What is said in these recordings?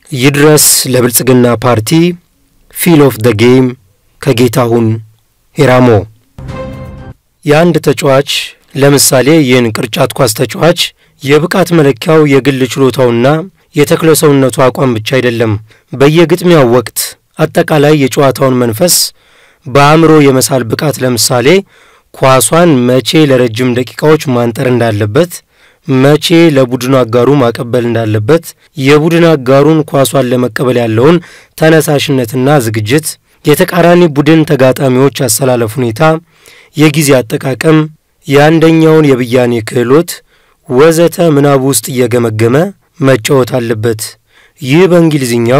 ይድረስ ለብልጽግና ፓርቲ ፊል ኦፍ ደ ጌም ከጌታሁን ሄራሞ። የአንድ ተጫዋች ለምሳሌ ይህን ቅርጫት ኳስ ተጫዋች የብቃት መለኪያው የግል ችሎታውና የተክለ ሰውነቱ አቋም ብቻ አይደለም። በየግጥሚያው ወቅት አጠቃላይ የጨዋታውን መንፈስ በአእምሮ የመሳል ብቃት ለምሳሌ ኳሷን መቼ ለረጅም ደቂቃዎች ማንጠር እንዳለበት፣ መቼ ለቡድኑ አጋሩ ማቀበል እንዳለበት፣ የቡድን አጋሩን ኳሷን ለመቀበል ያለውን ተነሳሽነትና ዝግጅት፣ የተቃራኒ ቡድን ተጋጣሚዎች አሰላለፍ ሁኔታ፣ የጊዜ አጠቃቀም፣ የአንደኛውን የብያኔ ክህሎት ወዘተ ምናቡ ውስጥ እየገመገመ መጫወት አለበት። ይህ በእንግሊዝኛው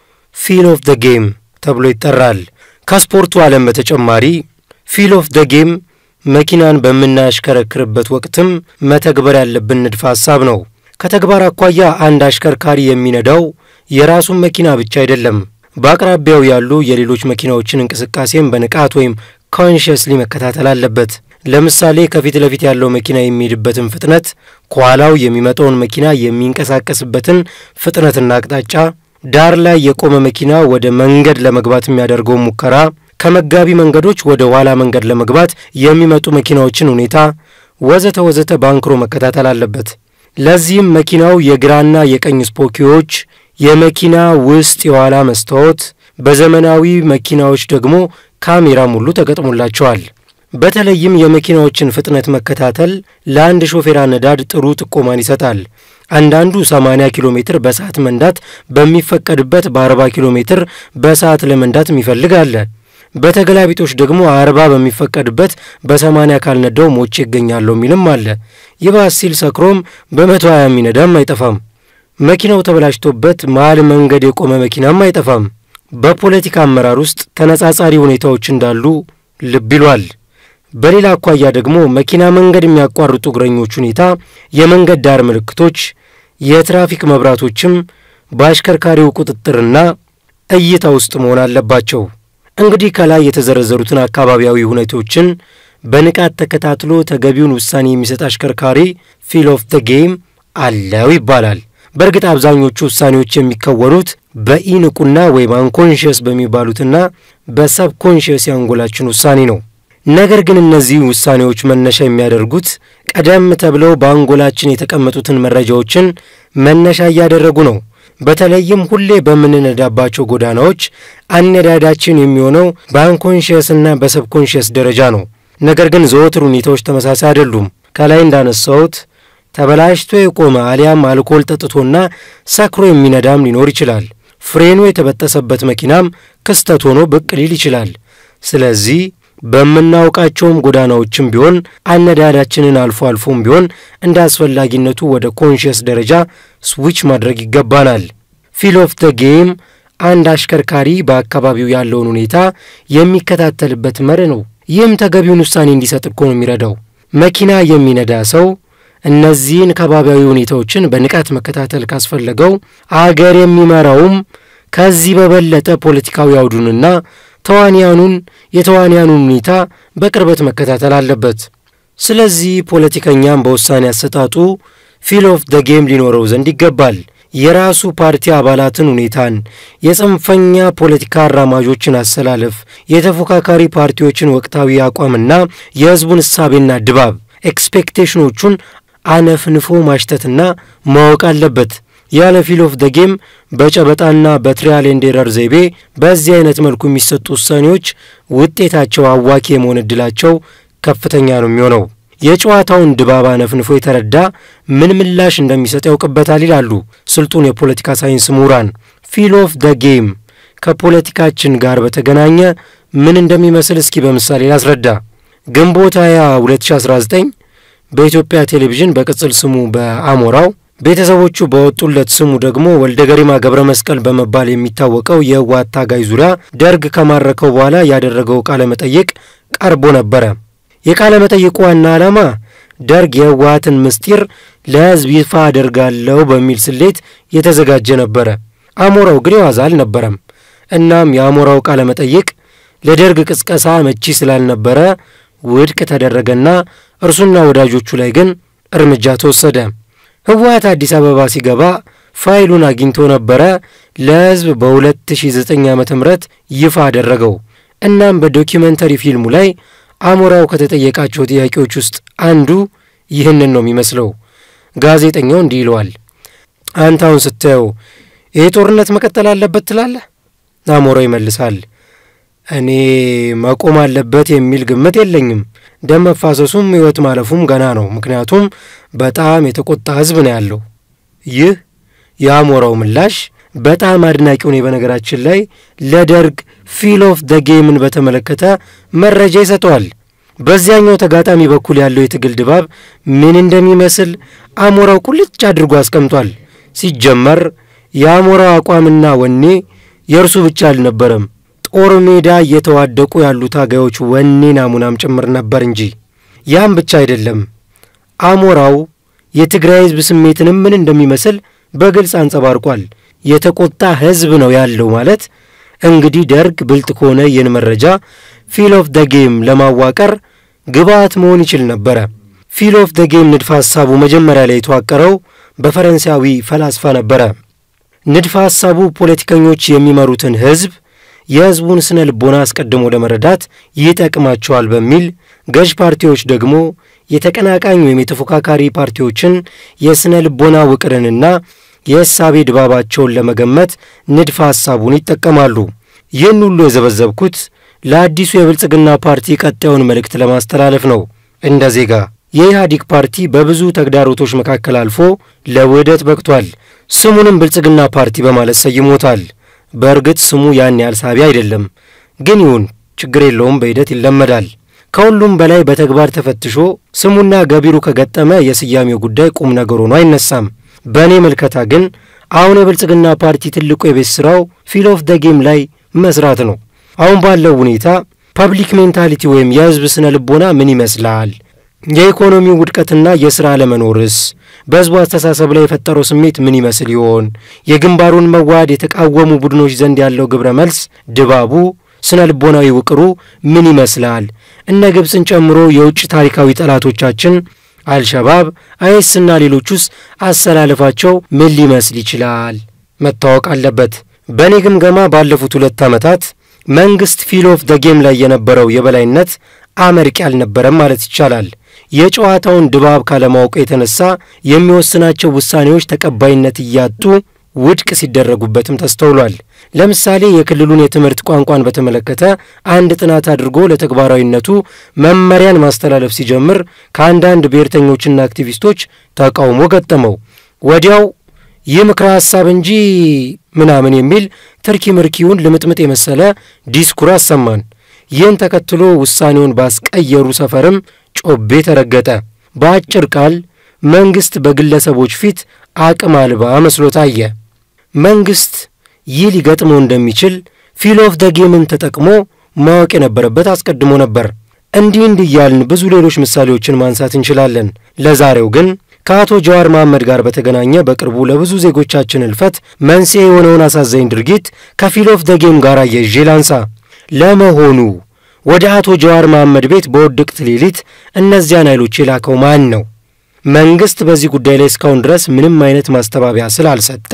ፊል ኦፍ ደ ጌም ተብሎ ይጠራል። ከስፖርቱ ዓለም በተጨማሪ ፊል ኦፍ ደ ጌም መኪናን በምናሽከረክርበት ወቅትም መተግበር ያለብን ንድፈ ሐሳብ ነው። ከተግባር አኳያ አንድ አሽከርካሪ የሚነዳው የራሱን መኪና ብቻ አይደለም። በአቅራቢያው ያሉ የሌሎች መኪናዎችን እንቅስቃሴም በንቃት ወይም ኮንሽየስሊ መከታተል አለበት። ለምሳሌ ከፊት ለፊት ያለው መኪና የሚሄድበትን ፍጥነት፣ ከኋላው የሚመጣውን መኪና የሚንቀሳቀስበትን ፍጥነትና አቅጣጫ፣ ዳር ላይ የቆመ መኪና ወደ መንገድ ለመግባት የሚያደርገውን ሙከራ፣ ከመጋቢ መንገዶች ወደ ኋላ መንገድ ለመግባት የሚመጡ መኪናዎችን ሁኔታ ወዘተ ወዘተ በአንክሮ መከታተል አለበት። ለዚህም መኪናው የግራና የቀኝ ስፖኪዎች፣ የመኪና ውስጥ የኋላ መስታወት፣ በዘመናዊ መኪናዎች ደግሞ ካሜራም ሁሉ ተገጥሞላቸዋል። በተለይም የመኪናዎችን ፍጥነት መከታተል ለአንድ ሾፌር አነዳድ ጥሩ ጥቆማን ይሰጣል። አንዳንዱ 80 ኪሎ ሜትር በሰዓት መንዳት በሚፈቀድበት በ40 ኪሎ ሜትር በሰዓት ለመንዳት የሚፈልግ አለ። በተገላቢጦች ደግሞ 40 በሚፈቀድበት በ80 ካልነዳው ሞቼ ይገኛለሁ የሚልም አለ። ይባስ ሲል ሰክሮም በ120 የሚነዳም አይጠፋም። መኪናው ተበላሽቶበት መሃል መንገድ የቆመ መኪናም አይጠፋም። በፖለቲካ አመራር ውስጥ ተነጻጻሪ ሁኔታዎች እንዳሉ ልብ ይሏል። በሌላ አኳያ ደግሞ መኪና መንገድ የሚያቋርጡ እግረኞች ሁኔታ፣ የመንገድ ዳር ምልክቶች፣ የትራፊክ መብራቶችም በአሽከርካሪው ቁጥጥርና እይታ ውስጥ መሆን አለባቸው። እንግዲህ ከላይ የተዘረዘሩትን አካባቢያዊ ሁኔታዎችን በንቃት ተከታትሎ ተገቢውን ውሳኔ የሚሰጥ አሽከርካሪ ፊል ኦፍ ደ ጌም አለው ይባላል። በእርግጥ አብዛኞቹ ውሳኔዎች የሚከወኑት በኢንቁና ወይም አንኮንሽየስ በሚባሉትና በሰብኮንሽየስ የአንጎላችን ውሳኔ ነው። ነገር ግን እነዚህ ውሳኔዎች መነሻ የሚያደርጉት ቀደም ተብለው በአንጎላችን የተቀመጡትን መረጃዎችን መነሻ እያደረጉ ነው። በተለይም ሁሌ በምንነዳባቸው ጎዳናዎች አነዳዳችን የሚሆነው በአንኮንሽየስና በሰብኮንሽየስ ደረጃ ነው። ነገር ግን ዘወትር ሁኔታዎች ተመሳሳይ አይደሉም። ከላይ እንዳነሳሁት ተበላሽቶ የቆመ አሊያም አልኮል ጠጥቶና ሰክሮ የሚነዳም ሊኖር ይችላል። ፍሬኑ የተበጠሰበት መኪናም ክስተት ሆኖ ብቅ ሊል ይችላል። ስለዚህ በምናውቃቸውም ጎዳናዎችም ቢሆን አነዳዳችንን አልፎ አልፎም ቢሆን እንደ አስፈላጊነቱ ወደ ኮንሽየስ ደረጃ ስዊች ማድረግ ይገባናል። ፊል ኦፍ ደ ጌም አንድ አሽከርካሪ በአካባቢው ያለውን ሁኔታ የሚከታተልበት መርህ ነው። ይህም ተገቢውን ውሳኔ እንዲሰጥ እኮ ነው የሚረዳው። መኪና የሚነዳ ሰው እነዚህን ከባቢያዊ ሁኔታዎችን በንቃት መከታተል ካስፈለገው አገር የሚመራውም ከዚህ በበለጠ ፖለቲካዊ አውዱንና ተዋንያኑን የተዋንያኑን ሁኔታ በቅርበት መከታተል አለበት። ስለዚህ ፖለቲከኛም በውሳኔ አሰጣጡ ፊል ኦፍ ደ ጌም ሊኖረው ዘንድ ይገባል። የራሱ ፓርቲ አባላትን ሁኔታን፣ የጽንፈኛ ፖለቲካ አራማጆችን አሰላለፍ፣ የተፎካካሪ ፓርቲዎችን ወቅታዊ አቋምና የሕዝቡን እሳቤና ድባብ ኤክስፔክቴሽኖቹን አነፍንፎ ማሽተትና ማወቅ አለበት። ያለ ፊል ኦፍ ደ ጌም በጨበጣና በትሪያል ኤንድ ኤረር ዘይቤ በዚህ አይነት መልኩ የሚሰጡ ውሳኔዎች ውጤታቸው አዋኪ የመሆን ዕድላቸው ከፍተኛ ነው የሚሆነው። የጨዋታውን ድባብ አነፍንፎ የተረዳ ምን ምላሽ እንደሚሰጥ ያውቅበታል ይላሉ ስልጡን የፖለቲካ ሳይንስ ምሁራን። ፊል ኦፍ ደ ጌም ከፖለቲካችን ጋር በተገናኘ ምን እንደሚመስል እስኪ በምሳሌ ላስረዳ። ግንቦት 20 2019 በኢትዮጵያ ቴሌቪዥን በቅጽል ስሙ በአሞራው ቤተሰቦቹ በወጡለት ስሙ ደግሞ ወልደ ገሪማ ገብረ መስቀል በመባል የሚታወቀው የህወሓት ታጋይ ዙሪያ ደርግ ከማረከው በኋላ ያደረገው ቃለ መጠይቅ ቀርቦ ነበረ። የቃለ መጠይቁ ዋና ዓላማ ደርግ የህወሓትን ምስጢር ለህዝብ ይፋ አደርጋለሁ በሚል ስሌት የተዘጋጀ ነበረ። አሞራው ግን የዋዛ አልነበረም። እናም የአሞራው ቃለ መጠይቅ ለደርግ ቅስቀሳ መቺ ስላልነበረ ውድቅ ተደረገና እርሱና ወዳጆቹ ላይ ግን እርምጃ ተወሰደ። ህወሓት አዲስ አበባ ሲገባ ፋይሉን አግኝቶ ነበረ ለሕዝብ በ2009 ዓ ም ይፋ አደረገው። እናም በዶኪመንተሪ ፊልሙ ላይ አሞራው ከተጠየቃቸው ጥያቄዎች ውስጥ አንዱ ይህንን ነው የሚመስለው። ጋዜጠኛው እንዲህ ይለዋል፣ አንተ አሁን ስታየው ይህ ጦርነት መቀጠል አለበት ትላለህ? አሞራው ይመልሳል፣ እኔ መቆም አለበት የሚል ግምት የለኝም። ደም መፋሰሱም ሕይወት ማለፉም ገና ነው። ምክንያቱም በጣም የተቆጣ ሕዝብ ነው ያለው። ይህ የአሞራው ምላሽ በጣም አድናቂው ነኝ። በነገራችን ላይ ለደርግ ፊል ኦፍ ደ ጌምን በተመለከተ መረጃ ይሰጠዋል። በዚያኛው ተጋጣሚ በኩል ያለው የትግል ድባብ ምን እንደሚመስል አሞራው ቁልጭ አድርጎ አስቀምጧል። ሲጀመር የአሞራው አቋምና ወኔ የእርሱ ብቻ አልነበረም፣ ጦር ሜዳ እየተዋደቁ ያሉ ታጋዮች ወኔ ናሙናም ጭምር ነበር እንጂ። ያም ብቻ አይደለም፣ አሞራው የትግራይ ሕዝብ ስሜትንም ምን እንደሚመስል በግልጽ አንጸባርቋል። የተቆጣ ሕዝብ ነው ያለው ማለት እንግዲህ ደርግ ብልጥ ከሆነ ይህን መረጃ ፊል ኦፍ ደ ጌም ለማዋቀር ግብአት መሆን ይችል ነበረ። ፊል ኦፍ ደ ጌም ንድፈ ሐሳቡ መጀመሪያ ላይ የተዋቀረው በፈረንሳዊ ፈላስፋ ነበረ። ንድፈ ሐሳቡ ፖለቲከኞች የሚመሩትን ሕዝብ የሕዝቡን ስነ ልቦና አስቀድሞ ለመረዳት ይጠቅማቸዋል በሚል ገዥ ፓርቲዎች ደግሞ የተቀናቃኝ ወይም የተፎካካሪ ፓርቲዎችን የስነ ልቦና ውቅርንና የእሳቤ ድባባቸውን ለመገመት ንድፈ ሐሳቡን ይጠቀማሉ። ይህን ሁሉ የዘበዘብኩት ለአዲሱ የብልጽግና ፓርቲ ቀጣዩን መልእክት ለማስተላለፍ ነው። እንደ ዜጋ የኢህአዲግ ፓርቲ በብዙ ተግዳሮቶች መካከል አልፎ ለውህደት በቅቷል። ስሙንም ብልጽግና ፓርቲ በማለት ሰይሞታል። በእርግጥ ስሙ ያን ያህል ሳቢ አይደለም፣ ግን ይሁን ችግር የለውም፣ በሂደት ይለመዳል። ከሁሉም በላይ በተግባር ተፈትሾ ስሙና ገቢሩ ከገጠመ የስያሜው ጉዳይ ቁም ነገር ሆኖ አይነሳም። በእኔ ምልከታ ግን አሁን የብልጽግና ፓርቲ ትልቁ የቤት ሥራው ፊል ኦፍ ደ ጌም ላይ መስራት ነው። አሁን ባለው ሁኔታ ፐብሊክ ሜንታሊቲ ወይም የሕዝብ ስነ ልቦና ምን ይመስላል? የኢኮኖሚው ውድቀትና የሥራ አለመኖርስ በሕዝቡ አስተሳሰብ ላይ የፈጠረው ስሜት ምን ይመስል ይሆን? የግንባሩን መዋሃድ የተቃወሙ ቡድኖች ዘንድ ያለው ግብረ መልስ ድባቡ፣ ስነ ልቦናዊ ውቅሩ ምን ይመስላል? እነ ግብፅን ጨምሮ የውጭ ታሪካዊ ጠላቶቻችን አልሸባብ፣ አይስና ሌሎቹስ አሰላለፋቸው ምን ሊመስል ይችላል? መታወቅ አለበት። በእኔ ግምገማ ባለፉት ሁለት ዓመታት መንግሥት ፊል ኦፍ ደ ጌም ላይ የነበረው የበላይነት አመርቂ አልነበረም ማለት ይቻላል። የጨዋታውን ድባብ ካለማወቅ የተነሳ የሚወስናቸው ውሳኔዎች ተቀባይነት እያጡ ውድቅ ሲደረጉበትም ተስተውሏል። ለምሳሌ የክልሉን የትምህርት ቋንቋን በተመለከተ አንድ ጥናት አድርጎ ለተግባራዊነቱ መመሪያን ማስተላለፍ ሲጀምር ከአንዳንድ ብሔርተኞችና አክቲቪስቶች ተቃውሞ ገጠመው። ወዲያው ይህ ምክረ ሐሳብ እንጂ ምናምን የሚል ትርኪ ምርኪውን ልምጥምጥ የመሰለ ዲስኩር አሰማን። ይህን ተከትሎ ውሳኔውን ባስቀየሩ ሰፈርም ጮቤ ተረገጠ። በአጭር ቃል መንግሥት በግለሰቦች ፊት አቅም አልባ መስሎ ታየ። መንግሥት ይህ ሊገጥመው እንደሚችል ፊል ኦፍ ደ ጌምን ተጠቅሞ ማወቅ የነበረበት አስቀድሞ ነበር። እንዲህ እንዲህ እያልን ብዙ ሌሎች ምሳሌዎችን ማንሳት እንችላለን። ለዛሬው ግን ከአቶ ጀዋር መሐመድ ጋር በተገናኘ በቅርቡ ለብዙ ዜጎቻችን እልፈት መንስኤ የሆነውን አሳዛኝ ድርጊት ከፊል ኦፍ ደ ጌም ጋር አያይዤ ላንሳ። ለመሆኑ ወደ አቶ ጀዋር መሐመድ ቤት በውድቅት ሌሊት እነዚያን ኃይሎች የላከው ማን ነው? መንግሥት በዚህ ጉዳይ ላይ እስካሁን ድረስ ምንም አይነት ማስተባበያ ስላልሰጠ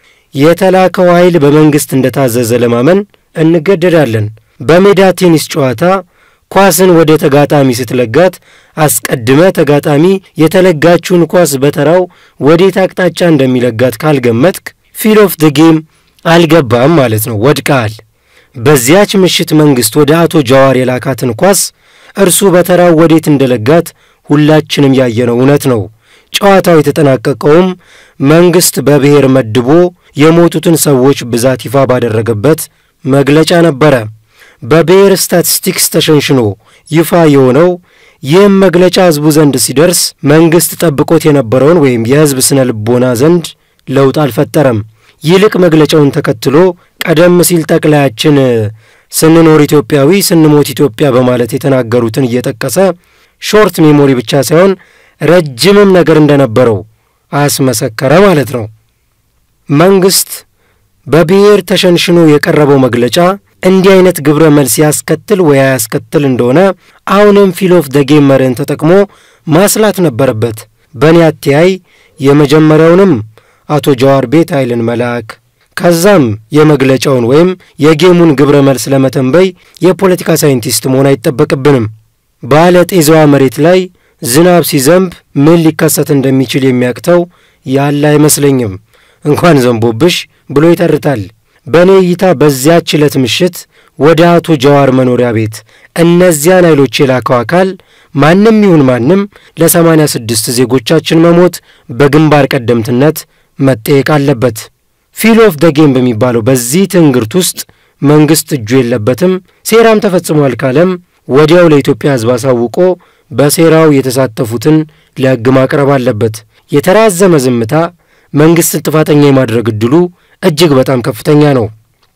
የተላከው ኃይል በመንግሥት እንደታዘዘ ለማመን እንገደዳለን። በሜዳ ቴኒስ ጨዋታ ኳስን ወደ ተጋጣሚ ስትለጋት አስቀድመ ተጋጣሚ የተለጋችውን ኳስ በተራው ወዴት አቅጣጫ እንደሚለጋት ካልገመትክ ፊል ኦፍ ደ ጌም አልገባም ማለት ነው፣ ወድቀሃል። በዚያች ምሽት መንግሥት ወደ አቶ ጀዋር የላካትን ኳስ እርሱ በተራው ወዴት እንደለጋት ሁላችንም ያየነው እውነት ነው። ጨዋታው የተጠናቀቀውም መንግሥት በብሔር መድቦ የሞቱትን ሰዎች ብዛት ይፋ ባደረገበት መግለጫ ነበረ። በብሔር ስታቲስቲክስ ተሸንሽኖ ይፋ የሆነው ይህም መግለጫ ሕዝቡ ዘንድ ሲደርስ መንግሥት ጠብቆት የነበረውን ወይም የሕዝብ ስነ ልቦና ዘንድ ለውጥ አልፈጠረም። ይልቅ መግለጫውን ተከትሎ ቀደም ሲል ጠቅላያችን ስንኖር ኢትዮጵያዊ ስንሞት ኢትዮጵያ በማለት የተናገሩትን እየጠቀሰ ሾርት ሜሞሪ ብቻ ሳይሆን ረጅምም ነገር እንደነበረው አስመሰከረ ማለት ነው። መንግሥት በብሔር ተሸንሽኖ የቀረበው መግለጫ እንዲህ አይነት ግብረ መልስ ያስከትል ወይ ያስከትል እንደሆነ አሁንም ፊል ኦፍ ደ ጌም መርህን ተጠቅሞ ማስላት ነበረበት። በእኔ አተያይ የመጀመሪያውንም አቶ ጀዋር ቤት ኃይልን መላክ ከዛም የመግለጫውን ወይም የጌሙን ግብረ መልስ ለመተንበይ የፖለቲካ ሳይንቲስት መሆን አይጠበቅብንም። ባለ ጤዛዋ መሬት ላይ ዝናብ ሲዘንብ ምን ሊከሰት እንደሚችል የሚያቅተው ያለ አይመስለኝም። እንኳን ዘንቦብሽ ብሎ ይተርታል። በእኔ እይታ በዚያች ዕለት ምሽት ወደ አቶ ጀዋር መኖሪያ ቤት እነዚያን ኃይሎች የላከው አካል ማንም ይሁን ማንም ለሰማንያ ስድስት ዜጎቻችን መሞት በግንባር ቀደምትነት መጠየቅ አለበት። ፊል ኦፍ ደ ጌም በሚባለው በዚህ ትንግርት ውስጥ መንግሥት እጁ የለበትም፣ ሴራም ተፈጽሟል ካለም ወዲያው ለኢትዮጵያ ሕዝብ አሳውቆ በሴራው የተሳተፉትን ለሕግ ማቅረብ አለበት። የተራዘመ ዝምታ መንግሥትን ጥፋተኛ የማድረግ ዕድሉ እጅግ በጣም ከፍተኛ ነው።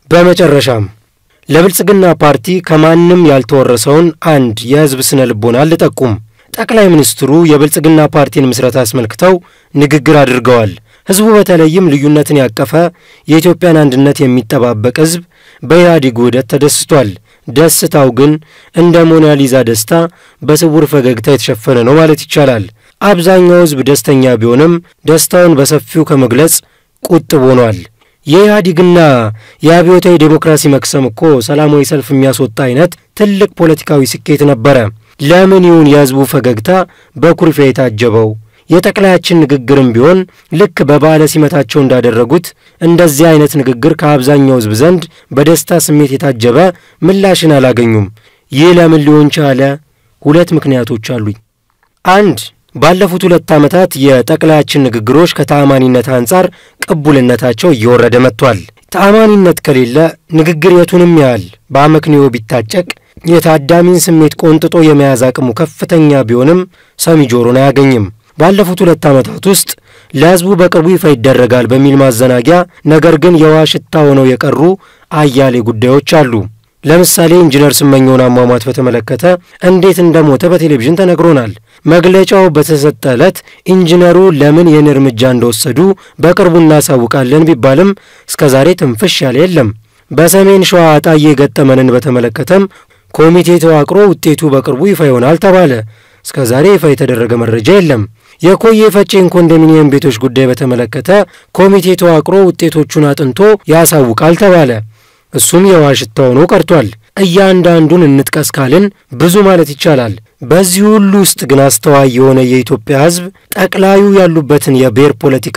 በመጨረሻም ለብልጽግና ፓርቲ ከማንም ያልተወረሰውን አንድ የሕዝብ ስነ ልቦና ልጠቁም። ጠቅላይ ሚኒስትሩ የብልጽግና ፓርቲን ምስረታ አስመልክተው ንግግር አድርገዋል። ሕዝቡ በተለይም ልዩነትን ያቀፈ የኢትዮጵያን አንድነት የሚጠባበቅ ሕዝብ በኢህአዴግ ውህደት ተደስቷል። ደስታው ግን እንደ ሞናሊዛ ደስታ በስውር ፈገግታ የተሸፈነ ነው ማለት ይቻላል። አብዛኛው ሕዝብ ደስተኛ ቢሆንም ደስታውን በሰፊው ከመግለጽ ቁጥብ ሆኗል። የኢህአዴግና የአብዮታዊ ዴሞክራሲ መክሰም እኮ ሰላማዊ ሰልፍ የሚያስወጣ አይነት ትልቅ ፖለቲካዊ ስኬት ነበረ። ለምን ይሁን የሕዝቡ ፈገግታ በኩርፊያ የታጀበው? የጠቅላያችን ንግግርም ቢሆን ልክ በበዓለ ሲመታቸው እንዳደረጉት እንደዚህ አይነት ንግግር ከአብዛኛው ሕዝብ ዘንድ በደስታ ስሜት የታጀበ ምላሽን አላገኙም። ይህ ለምን ሊሆን ቻለ? ሁለት ምክንያቶች አሉኝ። አንድ ባለፉት ሁለት ዓመታት የጠቅላያችን ንግግሮች ከተአማኒነት አንጻር ቅቡልነታቸው እየወረደ መጥቷል። ተአማኒነት ከሌለ ንግግር የቱንም ያህል በአመክንዮ ቢታጨቅ የታዳሚን ስሜት ቆንጥጦ የመያዝ አቅሙ ከፍተኛ ቢሆንም ሰሚ ጆሮን አያገኝም። ባለፉት ሁለት ዓመታት ውስጥ ለሕዝቡ በቅርቡ ይፋ ይደረጋል በሚል ማዘናጊያ ነገር ግን የውሃ ሽታ ሆነው የቀሩ አያሌ ጉዳዮች አሉ። ለምሳሌ ኢንጂነር ስመኘውን አሟሟት በተመለከተ እንዴት እንደሞተ በቴሌቪዥን ተነግሮናል። መግለጫው በተሰጠ ዕለት ኢንጂነሩ ለምን ይህን እርምጃ እንደወሰዱ በቅርቡ እናሳውቃለን ቢባልም እስከ ዛሬ ትንፍሽ ያለ የለም። በሰሜን ሸዋ አጣዬ የገጠመንን በተመለከተም ኮሚቴ ተዋቅሮ ውጤቱ በቅርቡ ይፋ ይሆናል ተባለ። እስከ ዛሬ ይፋ የተደረገ መረጃ የለም። የኮዬ ፈጬን ኮንዶሚኒየም ቤቶች ጉዳይ በተመለከተ ኮሚቴ ተዋቅሮ ውጤቶቹን አጥንቶ ያሳውቃል ተባለ። እሱም የውሃ ሽታ ሆኖ ቀርቷል። እያንዳንዱን እንጥቀስ ካልን ብዙ ማለት ይቻላል። በዚህ ሁሉ ውስጥ ግን አስተዋይ የሆነ የኢትዮጵያ ሕዝብ ጠቅላዩ ያሉበትን የብሔር ፖለቲካ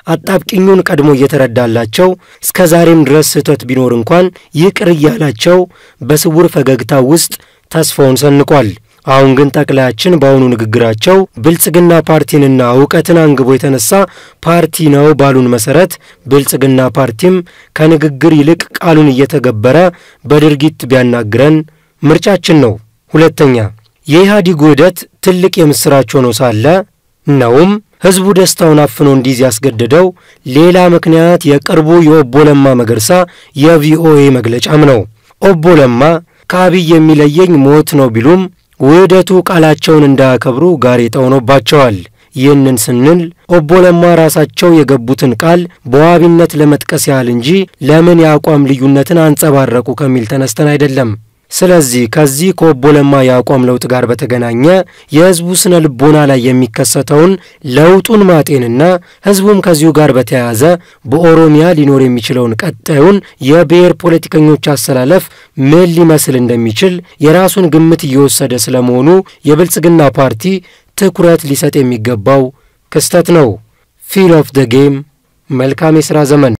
አጣብቂኙን ቀድሞ እየተረዳላቸው እስከ ዛሬም ድረስ ስህተት ቢኖር እንኳን ይቅር እያላቸው በስውር ፈገግታ ውስጥ ተስፋውን ሰንቋል። አሁን ግን ጠቅላያችን በአሁኑ ንግግራቸው ብልጽግና ፓርቲንና እውቀትን አንግቦ የተነሳ ፓርቲ ነው ባሉን መሰረት ብልጽግና ፓርቲም ከንግግር ይልቅ ቃሉን እየተገበረ በድርጊት ቢያናግረን ምርጫችን ነው። ሁለተኛ የኢህአዴግ ውህደት ትልቅ የምሥራች ሆኖ ሳለ ነውም ሕዝቡ ደስታውን አፍኖ እንዲይዝ ያስገደደው ሌላ ምክንያት የቅርቡ የኦቦ ለማ መገርሳ የቪኦኤ መግለጫም ነው። ኦቦ ለማ ከአብይ የሚለየኝ ሞት ነው ቢሉም ውህደቱ ቃላቸውን እንዳያከብሩ ጋሬጣ ሆኖባቸዋል። ይህንን ስንል ኦቦ ለማ ራሳቸው የገቡትን ቃል በዋቢነት ለመጥቀስ ያህል እንጂ ለምን የአቋም ልዩነትን አንጸባረቁ ከሚል ተነስተን አይደለም። ስለዚህ ከዚህ ከኦቦ ለማ የአቋም ለውጥ ጋር በተገናኘ የሕዝቡ ስነ ልቦና ላይ የሚከሰተውን ለውጡን ማጤንና ሕዝቡም ከዚሁ ጋር በተያያዘ በኦሮሚያ ሊኖር የሚችለውን ቀጣዩን የብሔር ፖለቲከኞች አሰላለፍ ምን ሊመስል እንደሚችል የራሱን ግምት እየወሰደ ስለመሆኑ የብልጽግና ፓርቲ ትኩረት ሊሰጥ የሚገባው ክስተት ነው። ፊል ኦፍ ደ ጌም። መልካም የሥራ ዘመን